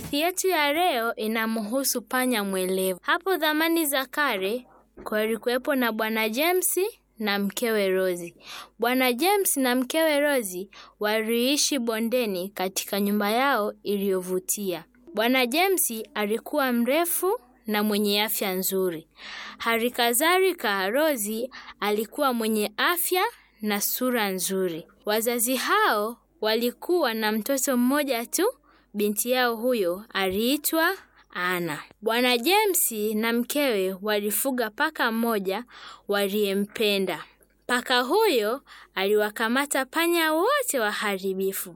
Hadithi yetu ya leo inamhusu panya mwelevu. Hapo zamani za kale kulikuwepo na Bwana James na mkewe Rozi. Bwana James na mkewe Rozi waliishi bondeni katika nyumba yao iliyovutia. Bwana James alikuwa mrefu na mwenye afya nzuri. Hali kadhalika Rozi alikuwa mwenye afya na sura nzuri. Wazazi hao walikuwa na mtoto mmoja tu. Binti yao huyo aliitwa Ana. Bwana James na mkewe walifuga paka mmoja waliyempenda. Paka huyo aliwakamata panya wote waharibifu,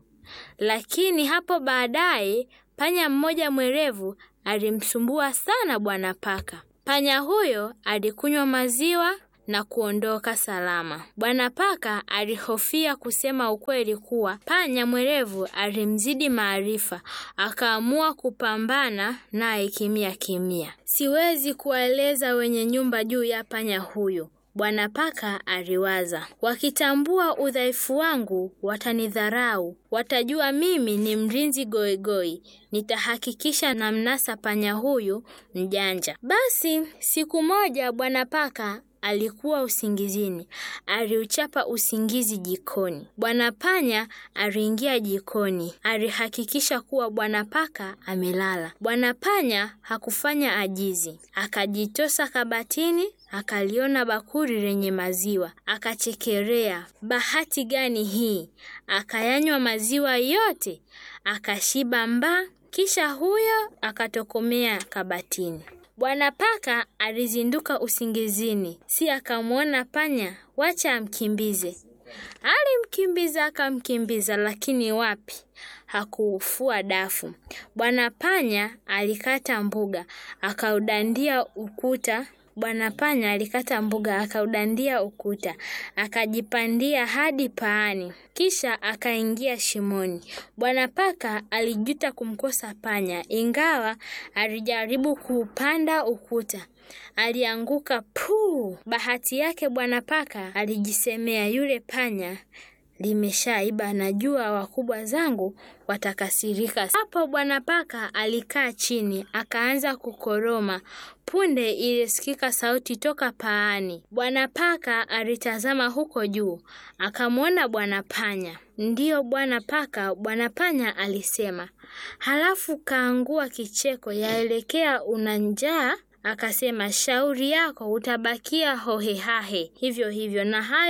lakini hapo baadaye panya mmoja mwerevu alimsumbua sana bwana paka. Panya huyo alikunywa maziwa na kuondoka salama. Bwana paka alihofia kusema ukweli kuwa panya mwerevu alimzidi maarifa, akaamua kupambana naye kimya kimya. Siwezi kuwaeleza wenye nyumba juu ya panya huyo. Bwana paka aliwaza, wakitambua udhaifu wangu watanidharau, watajua mimi ni mlinzi goigoi. Nitahakikisha namnasa panya huyu mjanja. Basi siku moja bwana paka alikuwa usingizini, aliuchapa usingizi jikoni. Bwana panya aliingia jikoni, alihakikisha kuwa bwana paka amelala. Bwana panya hakufanya ajizi, akajitosa kabatini, akaliona bakuli lenye maziwa, akachekelea. Bahati gani hii! Akayanywa maziwa yote, akashiba mbaa, kisha huyo akatokomea kabatini. Bwana paka alizinduka usingizini, si akamwona panya, wacha amkimbize. Alimkimbiza akamkimbiza, lakini wapi, hakuufua dafu. Bwana panya alikata mbuga, akaudandia ukuta. Bwana panya alikata mbuga, akaudandia ukuta, akajipandia hadi paani, kisha akaingia shimoni. Bwana paka alijuta kumkosa panya, ingawa alijaribu kuupanda ukuta alianguka puu. Bahati yake bwana paka alijisemea, yule panya limeshaiba, najua wakubwa zangu watakasirika. Hapo bwana paka alikaa chini, akaanza kukoroma. Punde ilisikika sauti toka paani. Bwana paka alitazama huko juu, akamwona bwana panya. Ndiyo bwana paka, bwana panya alisema, halafu kaangua kicheko, yaelekea una njaa Akasema, shauri yako utabakia hohehahe hivyo hivyo, na hayo